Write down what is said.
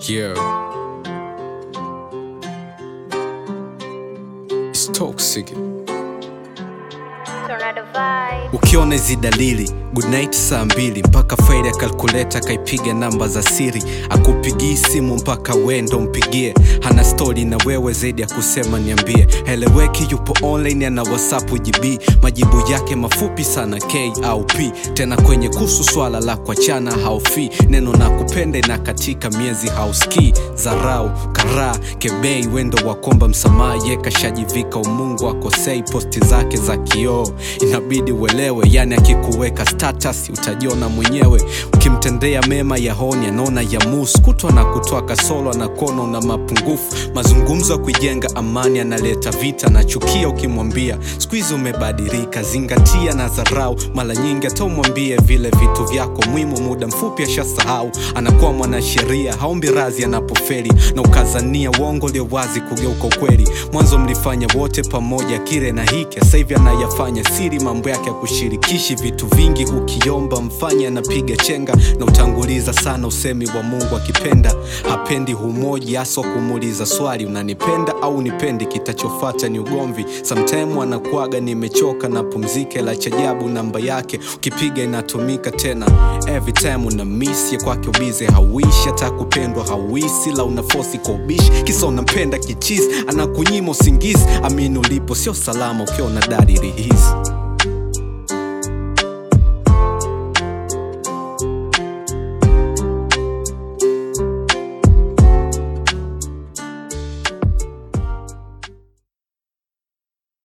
Yeah. It's toxic. Tornado vibe. ukiona hizi dalili good night saa mbili mpaka faili ya kalkuleta akaipiga namba za siri akupigii simu mpaka wendo mpigie hana stori na wewe zaidi ya kusema niambie heleweki yupo online ana whatsapp gb majibu yake mafupi sana k au p tena kwenye kuhusu swala la kuachana haufi neno na kupenda na katika miezi hauski zarau karaa kebei wendo wakomba msamaha ye kashajivika umungu akosei posti zake za kioo inabidi uelewe yani akikuweka status utajiona mwenyewe ukimtendea mema ya honi anaona ya mus kutwa na kutoa kasolo na kono na mapungufu mazungumzo ya kuijenga amani analeta vita na chukia ukimwambia siku hizi umebadilika zingatia na dharau mara nyingi hata umwambie vile vitu vyako muhimu muda mfupi ashasahau anakuwa mwanasheria haombi razi anapoferi na ukazania uongo ulio wazi kugeuka ukweli mwanzo mlifanya wote pamoja kile na hiki sasa hivi anayafanya siri mambo yake ya kushirikishi vitu vingi ukiomba mfanye anapiga chenga na utanguliza sana usemi wa mungu akipenda hapendi humoji haswa kumuuliza swali unanipenda au nipendi kitachofata ni ugomvi samtime anakuaga nimechoka na pumzike la chajabu namba yake ukipiga inatumika tena every time una miss ya kwake ubize hauishi hata kupendwa hauisi la unafosi kwa ubishi kisa unampenda kichizi anakunyima usingizi amini ulipo sio salama ukiona dalili hizi